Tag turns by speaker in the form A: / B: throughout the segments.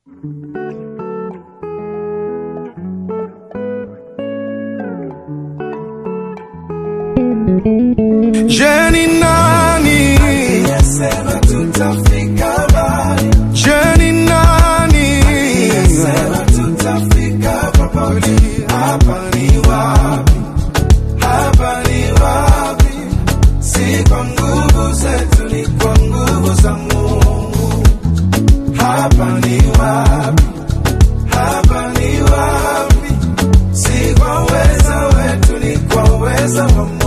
A: Je, ni nani?
B: Sema tutafika mbali,
A: Je, ni nani?
B: sema tutafika popote. Hapa ni wapi? Hapa ni wapi? Si kwa nguvu zetu, ni kwa nguvu za Mungu. Hapa ni wapi? Hapa ni wapi? Si kwa uweza wetu, ni kwa uweza wa Mungu.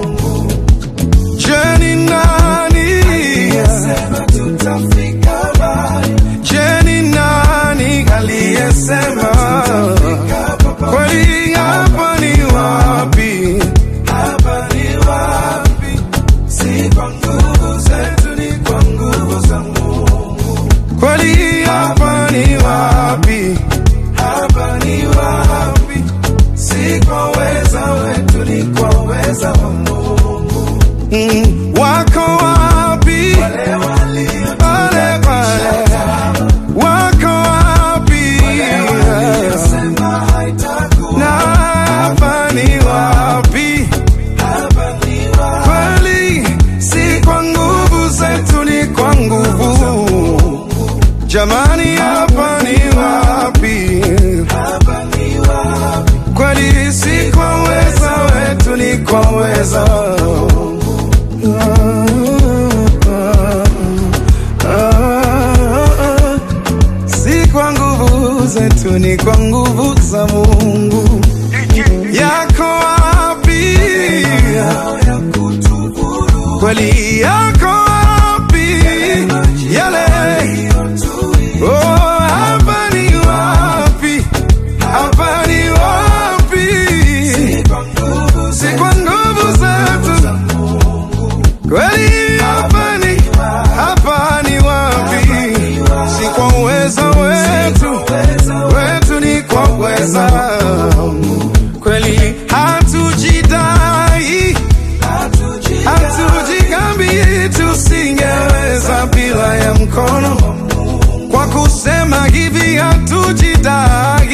A: Je, ni nani?
B: Sema tutafika mbali,
A: Je, ni nani aliyesema
B: tutafika popote.
A: kweli? Hapa ni wapi?
B: Hapa ni wapi? Si kwa nguvu zetu, ni kwa nguvu za Mungu.
A: Kweli hapa ni wapi?
B: Hapa ni wapi? Si kwa uweza wetu, ni kwa uweza wa Mungu.
A: Mm, wako wapi?
B: Wale walio
A: Pale pale, wako wapi?
B: waliosema haitakuwa,
A: Na hapa ni wapi?
B: hapa ni wapi?
A: Kweli si kwa nguvu zetu, ni kwa nguvu. Jamani, hapa ni wapi?
B: Hapa ni wapi?
A: Kweli si kwa uweza wetu, ni kwa uweza si kwa nguvu zetu, ni kwa nguvu za Mungu. Yako wapi?
B: Ya kutuburu
A: Kweli yako wapi? Yale
B: yaliyotuia
A: oh, hapa ni wapi? Hapa ni wapi?
B: kwa nguvu
A: Si
B: zetu,
A: kwa nguvu zetu, kweli hapa ni hapa ni wapi? Si kwa uweza wetu, wetu ni kwa uweza kweli, hatujidai hatujikambi, tusingeweza bila ya mkono. Kwa kusema hivi hatujidai